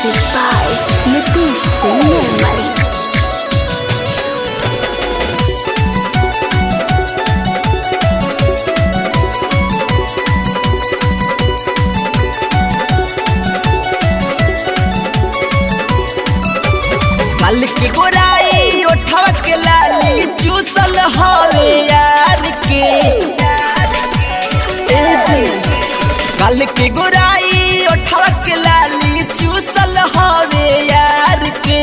Music by Nitish Singh Nirmali. कल के गोराई ओठवा के लाली चूसल हवे यार के ए जी कल के गोराई ओठवा के लाली चूसल हवे यार के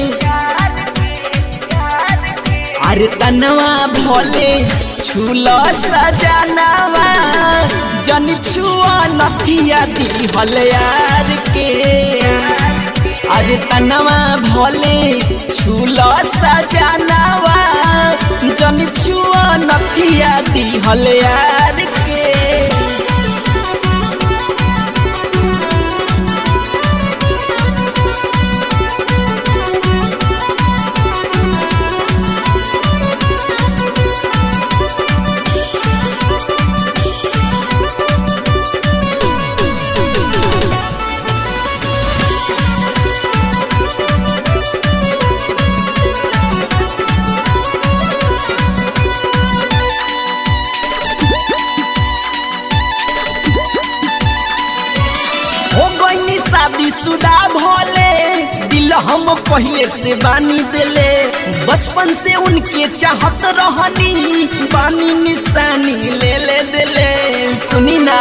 अरे तनवा भोले छूलो सजनवा जन छुआ नथिया दी हल यार के अरे तनवा भोले छूलो सजनवा जन छुआ नथिया दी हल यार के हो गईनी शादी शुदा भोले दिल हम पहले से बानी दिले बचपन से उनके चाहत रहनी बानी निशानी ले ले दिले सुनी ना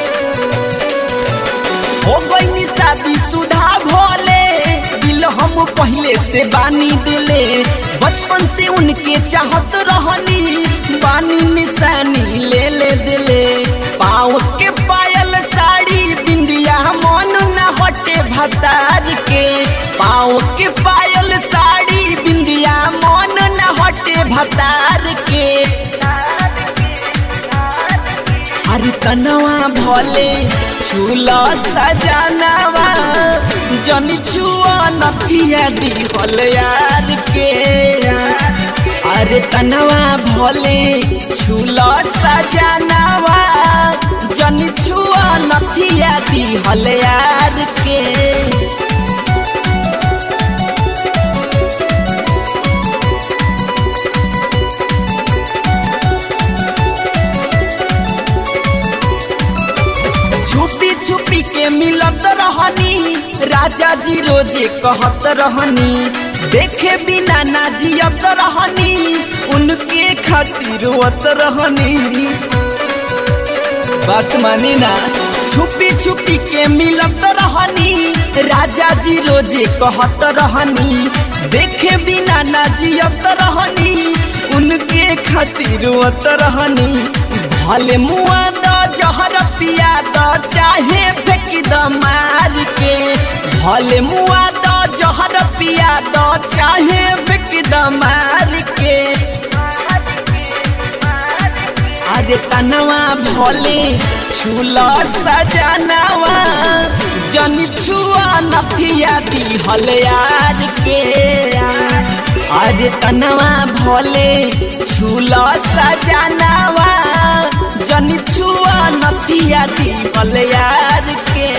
हो गईनी शादी शुदा भोले दिल हम पहले से बानी दिले बचपन से उनके चाहत रहनी बानी निशानी ले ले दिले पाँव के पायल साड़ी बिंदिया मन न हटे भतार के पाँव के पायल साड़ी बिंदिया मन न हटे भतार के हर तनवा भोले छूला सजनवा जन छुआ नथिया दी होल यार के अरे तनवा भोले छूला सजनवा जन छुआ नथिया दी होल यार के छुपी छुपी के मिलत रहनी राजा जी रोजे कहत रहनी देखे बिना ना जियत रहनी उनके खातिर रोत रहनी बात मानी ना छुपी छुपी के मिलत रहनी राजा जी रोजे कहत रहनी देखे बिना ना जियत रहनी उनके खातिर रोत रहनी भले मुआ द जहर पिया द चाहे फेंक द मार के भले मुआ द जहर पिया द चाहे फेंक द मार के अरे तनवा भोले छूला सजनवा जन छुआ नथिया दी हल यार के अरे तनवा भोले छूला सजनवा जन छुआ नथिया दी हल यार के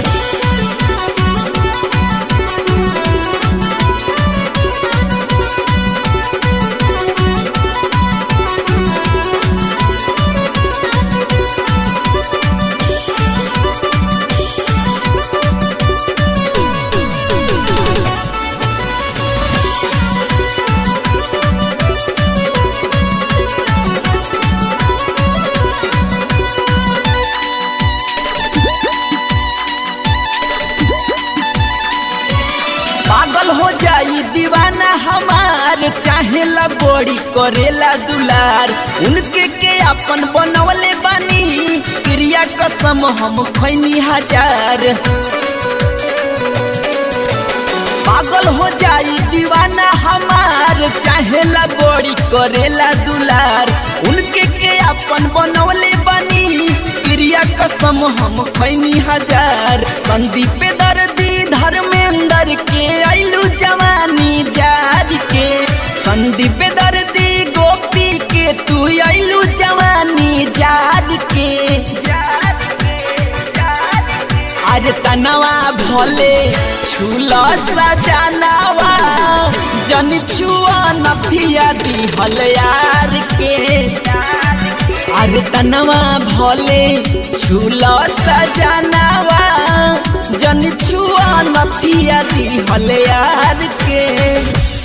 पागल हो जाई दीवाना हमार चाहेला बड़ी करेला दुलार उनके के अपन बनवले बानी क्रिया कसम हम खैनी हजार पागल हो जाई दीवाना हमार चाहेला बड़ी करेला दुलार उनके के अपन बनवले बानी क्रिया कसम हम खैनी हजार संदीप दर्दी धर्मेंद्र के आइलू जवानी जार के संदीप दर्दी गोपी के तू आइलू जवानी जार के अरे तनवा भले छूला सजनावा जन छुआ नथिया दिहल यार के अरे तनवा भले छूला सजनावा जन छुआ नथिया दिहल यार के